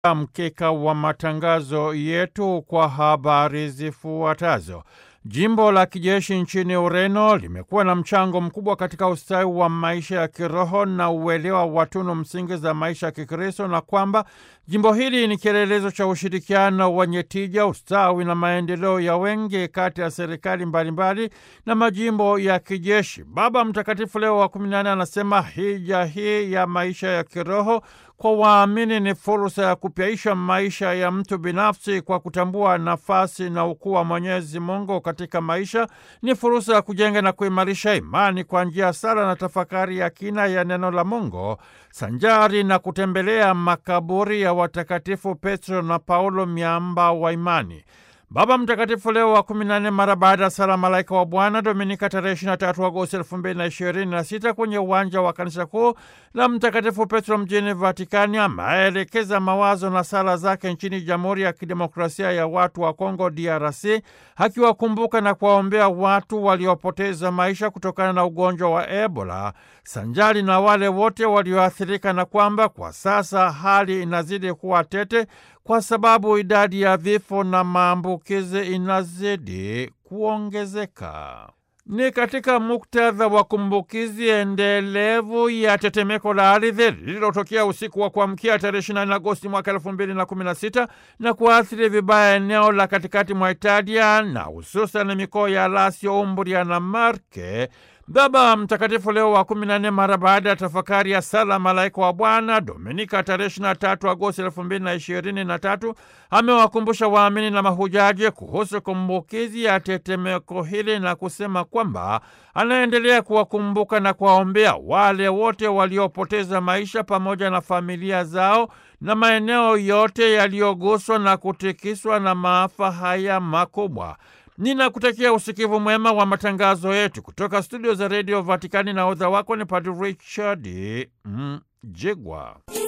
mkeka wa matangazo yetu kwa habari zifuatazo. Jimbo la kijeshi nchini Ureno limekuwa na mchango mkubwa katika ustawi wa maisha ya kiroho na uelewa wa tunu msingi za maisha ya Kikristo na kwamba jimbo hili ni kielelezo cha ushirikiano wenye tija, ustawi na maendeleo ya wengi kati ya serikali mbalimbali na majimbo ya kijeshi. Baba Mtakatifu Leo wa kumi na nne anasema hija hii ya maisha ya kiroho kwa waamini ni fursa ya kupyaisha maisha ya mtu binafsi kwa kutambua nafasi na ukuu wa Mwenyezi Mungu katika maisha. Ni fursa ya kujenga na kuimarisha imani kwa njia ya sala na tafakari ya kina ya neno la Mungu, sanjari na kutembelea makaburi ya watakatifu Petro na Paulo, miamba wa imani. Baba Mtakatifu Leo wa kumi na nne mara baada ya sala Malaika wa Bwana Dominika tarehe 23 Agosti elfu mbili na ishirini na sita kwenye uwanja wa kanisa kuu la Mtakatifu Petro mjini Vatikani ameelekeza mawazo na sala zake nchini Jamhuri ya Kidemokrasia ya Watu wa Kongo DRC, akiwakumbuka na kuwaombea watu waliopoteza maisha kutokana na ugonjwa wa Ebola sanjari na wale wote walioathirika, na kwamba kwa sasa hali inazidi kuwa tete kwa sababu idadi ya vifo na maambukizi inazidi kuongezeka. Ni katika muktadha wa kumbukizi endelevu ya tetemeko la ardhi lililotokea usiku wa kuamkia tarehe 24 Agosti mwaka 2016 na kuathiri vibaya eneo la katikati mwa Italia na hususan mikoa ya Lazio, Umbria na Marke. Baba Mtakatifu Leo wa kumi na nne mara baada ya tafakari ya sala Malaika wa Bwana Dominika tarehe 23 Agosti elfu mbili na ishirini na tatu amewakumbusha waamini na mahujaji kuhusu kumbukizi ya tetemeko hili na kusema kwamba anaendelea kuwakumbuka na kuwaombea wale wote waliopoteza maisha pamoja na familia zao na maeneo yote yaliyoguswa na kutikiswa na maafa haya makubwa. Ninakutakia usikivu mwema wa matangazo yetu kutoka studio za redio Vatikani, na odha wako ni Padre Richard Mjigwa.